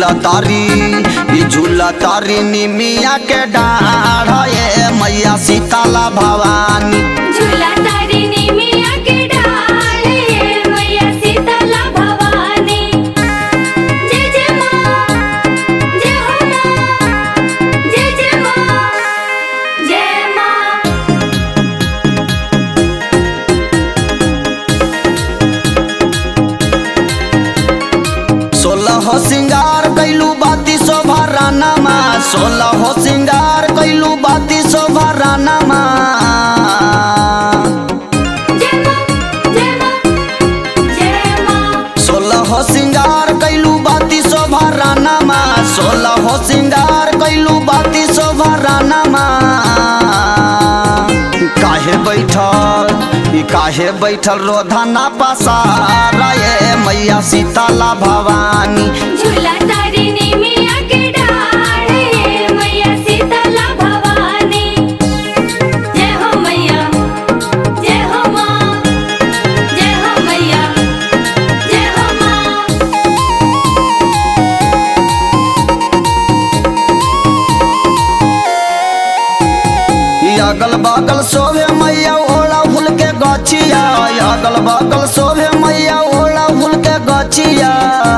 झूला तारी ई झूला तारी निमिया के डाढ़ ये मैया सीताला भवानी झूला तारिणी मिया के डाल ये मैया शीतला भवानी जय जय माँ जय हो माँ जय जय माँ जय माँ सोलह सिंगार कैलू बाती शोभा रानामा सोलह सिंगार कैलू बाती शोभा रानामा जय माँ जय माँ जय माँ सोलह सिंगार कैलू बाती शोभा रानामा सोलह सिंगार कैलू बाती शोभा रानामा काहे बैठल ई काहे बैठल रोधना पसार ये मैया सीताला भवानी झूला तारिणी मिया के डाल ये मैया शीतला भवानी जय हो मैया जय हो माँ जय हो मैया जय हो माँ ई अगल बगल सोभे मैया ओला फूल के गछिया ई अगल बगल सोभे मैया ओला फूल के गछिया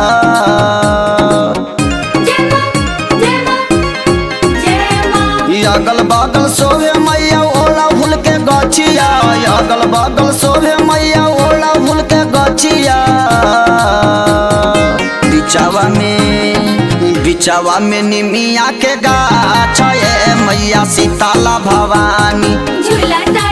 जय माँ जय माँ जय माँ ई अगल बगल सोभे मैया ओला फूल के गछिया ई अगल बगल सोभे मैया ओला फूल के गछिया बिचावा में बिचावा में निमिया के गाछ ये मैया सीताला भवानी झूला तारिणी